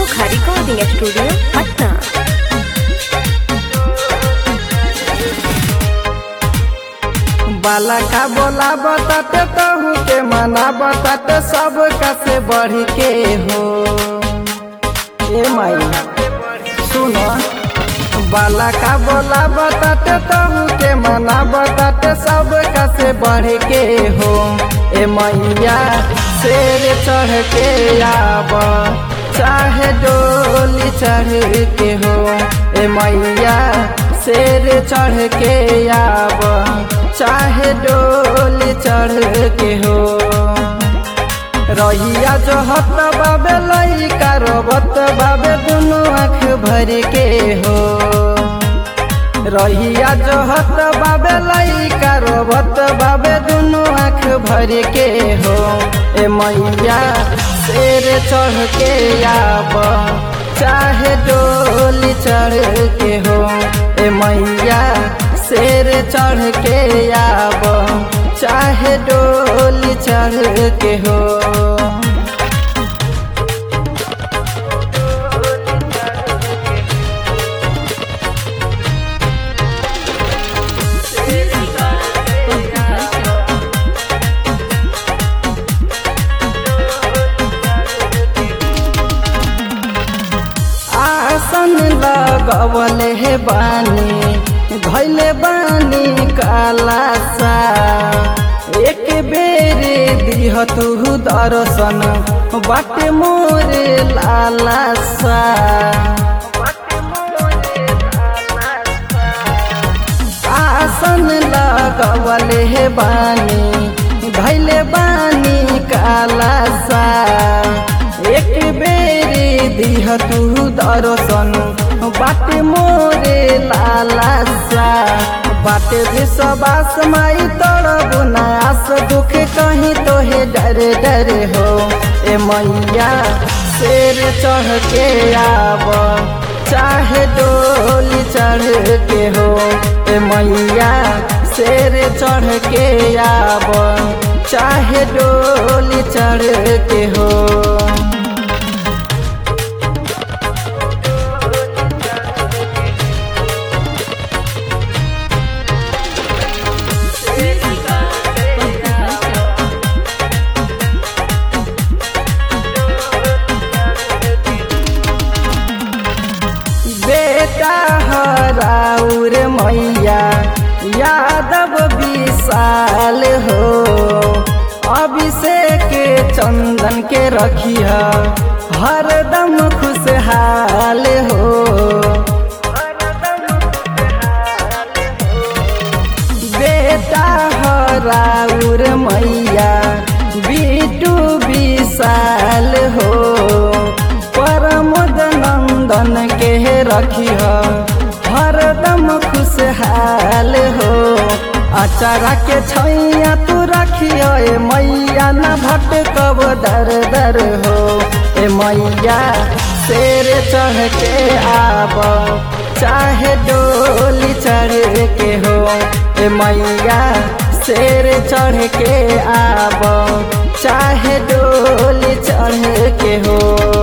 अनोखा recording studio Patna बाला का बोला बताते तहू के मना बताते सब से बढ़ के हो ए माई सुनो बाला का बोला बताते तहू के मना बताते सब से बढ़ के हो ए मैया शेर चढ़ के आब चाहे डोली चढ़ के हो ए मैया शेर चढ़ के आब चाहे डोली चढ़ के हो रहिया जो हत बाबे लइका रोबत बाबे दुनु आँख भर के हो रहिया जो हत बाबे लइका रोबत बाबे दुनु आँख भर के हो ए मैया शेर चढ़ के आब चाहे डोली चढ़ के हो ए मैया शेर चढ़ के आब चाहे डोली चढ़ के हो आसन लगवल हे बानी धैले बानी काला सा एक बेर दिह तू दर्शन बाटे मोरे लाला सा आसन लगवल हे बानी धैले बानी काला सा एक बेरी दिह तू दर्शन बाटे मोरे लाला सा बाटे विश्वास माई तोड़ बुनास दुख कहीं तो हे डर डर हो ए मैया शेर चढ़ के आब चाहे डोली चढ़ के हो ए मैया शेर चढ़ के आब चाहे डोली चढ़ के हो बेटा हराउर मैया यादव विशाल हो अभिषेक चंदन के रखिया हरदम खुशहाल हो बेटा हराउर मैया बिटू विशाल हो परमोद नंदन के रखिह हरदम खुशहाल हो अचारा के छैया तू रखियो ए मैया न भटकब दर दर हो ए मैया शेर चढ़ के आब चाहे डोली चढ़ के हो ए मैया शेर चढ़ के आब चाहे डोली चढ़ के हो